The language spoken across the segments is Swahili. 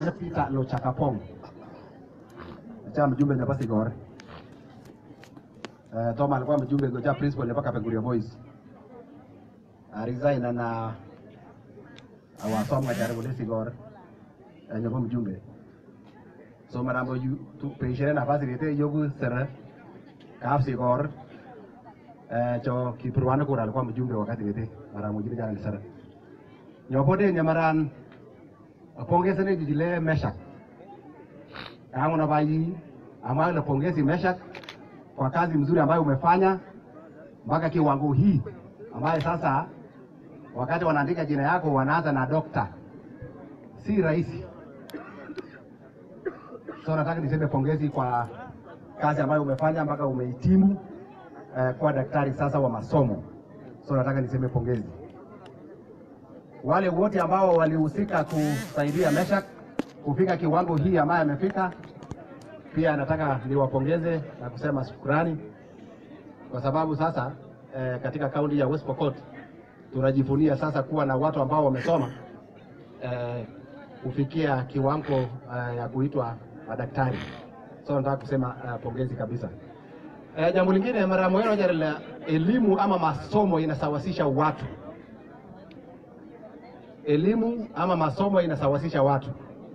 Peter Lochakapong acha mjumbe nepa Sigor eh, Toma alikuwa mjumbe goja principal nepa Kapenguria Boys resign na awasoma jaribu ni Sigor eh, nepa mjumbe so marambo yu tu peishene nafasi rete yogu sere kap Sigor eh, cho kipurwana kura alikuwa mjumbe wakati rete marambo jini jana ni sere nyopode nyamaran pongezi jijile Meshak yangu na bai ambayo napongezi Meshak kwa kazi mzuri ambayo umefanya mpaka kiwango hii ambayo sasa wakati wanaandika jina yako wanaanza na dokta, si rahisi. So nataka niseme pongezi kwa kazi ambayo umefanya mpaka umehitimu eh, kuwa daktari sasa wa masomo. So nataka niseme pongezi wale wote ambao walihusika kusaidia Meshak kufika kiwango hii ambayo amefika. Pia nataka niwapongeze na kusema shukrani kwa sababu sasa eh, katika kaunti ya West Pokot tunajivunia sasa kuwa na watu ambao wamesoma eh, kufikia kiwango eh, ya kuitwa madaktari. So nataka kusema eh, pongezi kabisa. Eh, jambo lingine mara moja la elimu ama masomo inasawasisha watu elimu ama masomo inasawasisha watu,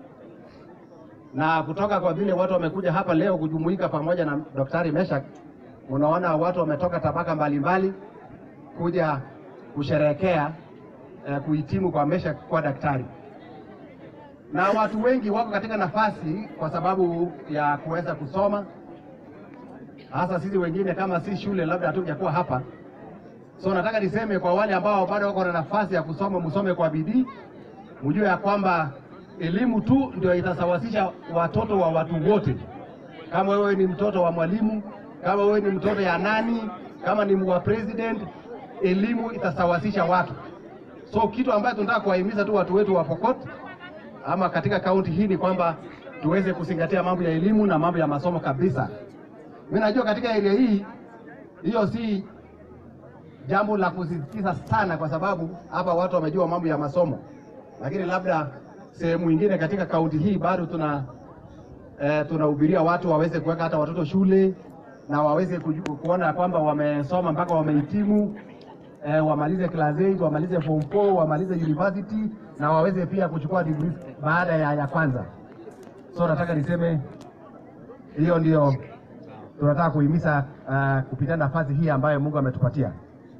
na kutoka kwa vile watu wamekuja hapa leo kujumuika pamoja na Daktari Meshak, unaona watu wametoka tabaka mbalimbali kuja kusherehekea eh, kuhitimu kwa Meshak kuwa daktari, na watu wengi wako katika nafasi kwa sababu ya kuweza kusoma, hasa sisi wengine kama si shule labda hatujakuwa hapa So nataka niseme kwa wale ambao bado wako na nafasi ya kusoma, msome kwa bidii, mjue ya kwamba elimu tu ndio itasawasisha watoto wa watu wote. Kama wewe ni mtoto wa mwalimu, kama wewe ni mtoto ya nani, kama ni wa president, elimu itasawasisha watu. So kitu ambacho tunataka kuwahimiza tu watu wetu wa Pokot ama katika kaunti hii ni kwamba tuweze kuzingatia mambo ya elimu na mambo ya masomo kabisa. Mimi najua katika area hii hiyo si jambo la kusisitiza sana, kwa sababu hapa watu wamejua mambo ya masomo, lakini labda sehemu nyingine katika kaunti hii bado tuna eh, tunahubiria watu waweze kuweka hata watoto shule na waweze kuju, kuona kwamba wamesoma mpaka wamehitimu eh, wamalize class 8 wamalize form 4 wamalize university na waweze pia kuchukua degree baada ya, ya kwanza. So nataka niseme hiyo ndio tunataka kuhimiza uh, kupitia nafasi hii ambayo Mungu ametupatia.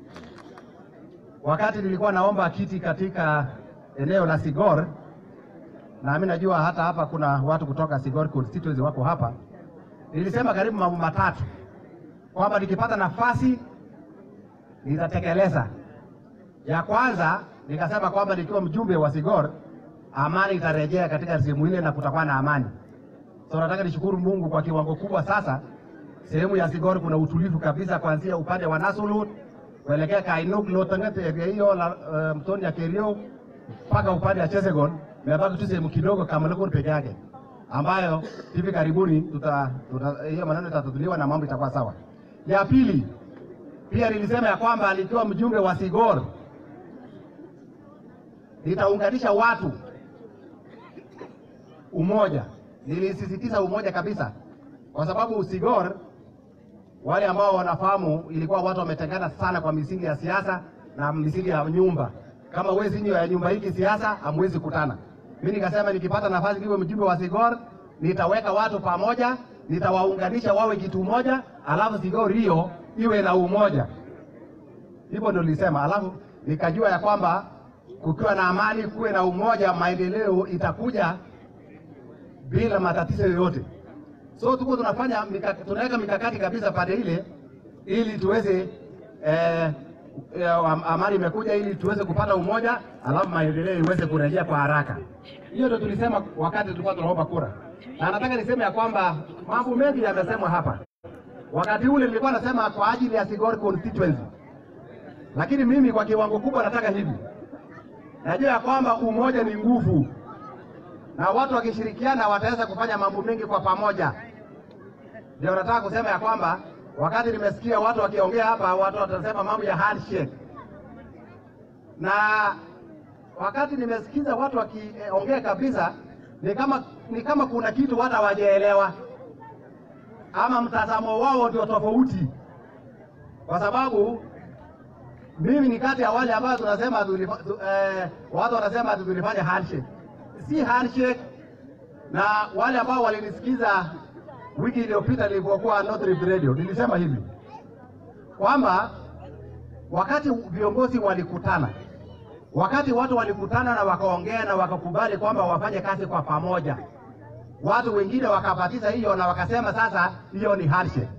Wakati nilikuwa naomba kiti katika eneo la Sigor, na mimi najua hata hapa kuna watu kutoka Sigor constituency wako hapa, nilisema karibu mambo matatu kwamba nikipata nafasi nitatekeleza. Ya kwanza nikasema kwamba nikiwa mjumbe wa Sigor, amani itarejea katika sehemu ile na kutakuwa na amani. So nataka nishukuru Mungu kwa kiwango kubwa sasa, sehemu ya Sigor kuna utulivu kabisa, kuanzia upande wa Nasulut kuelekea Kainuk Lotangat area hiyo la uh, Mtoni ya Kerio mpaka upande wa Chesegon, imebaki tu sehemu kidogo Kamelokon peke yake, ambayo hivi karibuni tuta, tuta hiyo maneno itatutuliwa na mambo itakuwa sawa. Ya pili pia nilisema ya kwamba nikiwa mjumbe wa Sigor nitaunganisha watu umoja. Nilisisitiza umoja kabisa, kwa sababu Sigor wale ambao wanafahamu ilikuwa watu wametengana sana kwa misingi ya siasa na misingi ya nyumba. Kama wezi nyo ya nyumba hiki siasa, hamwezi kutana. Mimi nikasema nikipata nafasi niwe mjumbe wa Sigor, nitaweka watu pamoja, nitawaunganisha wawe kitu moja, alafu Sigor hiyo iwe na umoja. Hivyo ndio nilisema, alafu nikajua ya kwamba kukiwa na amani, kuwe na umoja, maendeleo itakuja bila matatizo yoyote. So tuko tunafanya mika, tunaweka mikakati kabisa pande ile ili tuweze eh, eh, amani imekuja ili tuweze kupata umoja, alafu maendeleo iweze kurejea kwa haraka. Hiyo ndio tulisema wakati tulikuwa tunaomba kura, na nataka niseme ya kwamba mambo mengi yamesemwa hapa. Wakati ule nilikuwa nasema kwa ajili ya Sigor constituency, lakini mimi kwa kiwango kubwa nataka hivi, najua ya kwamba umoja ni nguvu na watu wakishirikiana wataweza kufanya mambo mengi kwa pamoja. Ndio nataka kusema ya kwamba wakati nimesikia watu wakiongea hapa, watu watasema mambo ya handshake, na wakati nimesikiza watu wakiongea kabisa, ni kama ni kama kuna kitu hata hawajaelewa ama mtazamo wao ndio tofauti, kwa sababu mimi ni kati ya wale ambao tunasema tulifa, tu, eh, watu wanasema ati tulifanya handshake. Si handshake, na wale ambao walinisikiza wiki iliyopita nilipokuwa North Rift Radio nilisema hivi kwamba wakati viongozi walikutana, wakati watu walikutana na wakaongea na wakakubali kwamba wafanye kazi kwa pamoja, watu wengine wakapatiza hiyo na wakasema sasa hiyo ni handshake.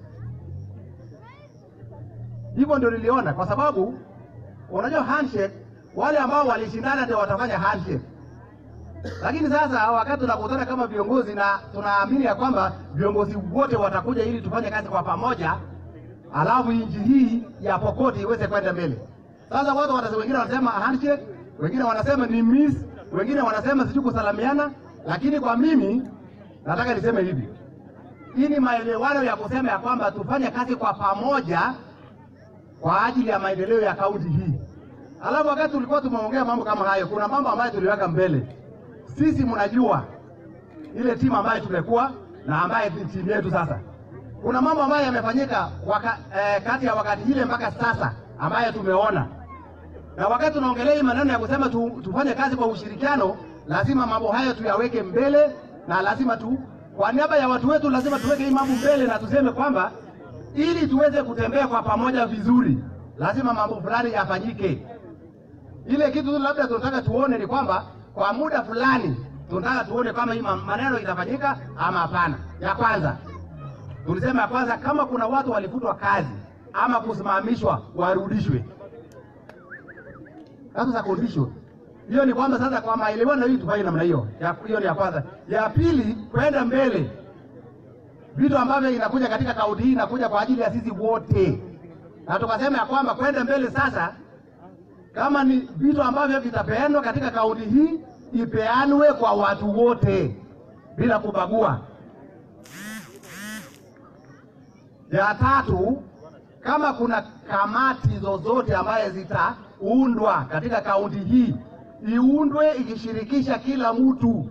Hivyo ndio niliona, kwa sababu unajua handshake, wale ambao walishindana ndio watafanya handshake. Lakini sasa wakati tunakutana kama viongozi na tunaamini ya kwamba viongozi wote watakuja ili tufanye kazi kwa pamoja, alafu nchi hii ya Pokot iweze kwenda mbele. Sasa watu wanasema, wengine wanasema handshake, wengine wanasema ni miss, wengine wanasema sijui kusalamiana, lakini kwa mimi nataka niseme hivi, hii ni maelewano ya kusema ya kwamba tufanye kazi kwa pamoja kwa ajili ya maendeleo ya kaunti hii. Alafu wakati tulikuwa tumeongea mambo kama hayo, kuna mambo ambayo tuliweka mbele. Sisi mnajua ile timu ambayo tumekuwa na ambaye ni timu yetu sasa, kuna mambo ambayo yamefanyika waka, eh, kati ya wakati ile mpaka sasa ambayo tumeona, na wakati tunaongelea hii maneno ya kusema tu, tufanye kazi kwa ushirikiano, lazima mambo hayo tuyaweke mbele, na lazima tu kwa niaba ya watu wetu, lazima tuweke hii mambo mbele na tuseme kwamba ili tuweze kutembea kwa pamoja vizuri, lazima mambo fulani yafanyike. Ile kitu tu labda tunataka tuone ni kwamba kwa muda fulani tunataka tuone kama hii maneno itafanyika ama hapana. Ya kwanza tulisema, ya kwanza kama kuna watu walifutwa kazi ama kusimamishwa warudishwe. That is a condition. Hiyo ni kwamba sasa kwa maelewano hii tufanye namna hiyo. Hiyo ni ya kwanza. Ya pili, kwenda mbele vitu ambavyo inakuja katika kaunti hii inakuja kwa ajili ya sisi wote, na tukasema ya kwamba kwenda mbele sasa, kama ni vitu ambavyo vitapeanwa katika kaunti hii ipeanwe kwa watu wote bila kubagua. Ya tatu, kama kuna kamati zozote ambaye zitaundwa katika kaunti hii iundwe ikishirikisha kila mtu.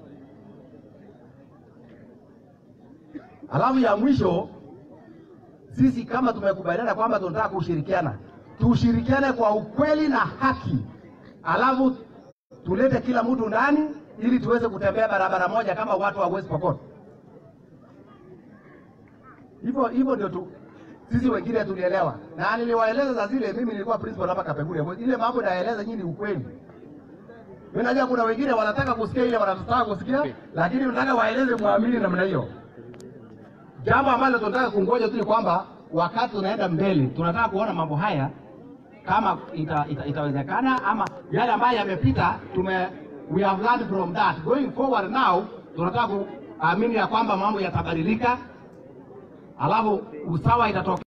Alafu ya mwisho, sisi kama tumekubaliana kwamba tunataka kushirikiana, tushirikiane kwa ukweli na haki, alafu tulete kila mtu ndani ili tuweze kutembea barabara moja kama watu wa West Pokot. Hivyo hivyo ndio tu sisi wengine tulielewa, na niliwaeleza za zile, mimi nilikuwa principal hapa Kapenguria, ile mambo naeleza nyinyi ukweli. Mimi najua kuna wengine wanataka kusikia ile wanataka kusikia, lakini nataka waeleze, muamini namna hiyo. Jambo ambalo tunataka kungoja tu ni kwamba wakati tunaenda mbele, tunataka kuona mambo haya kama ita, ita, itawezekana ama yale ambayo yamepita tume we have learned from that going forward now, tunataka kuamini ya kwamba mambo yatabadilika, alafu usawa itatokea.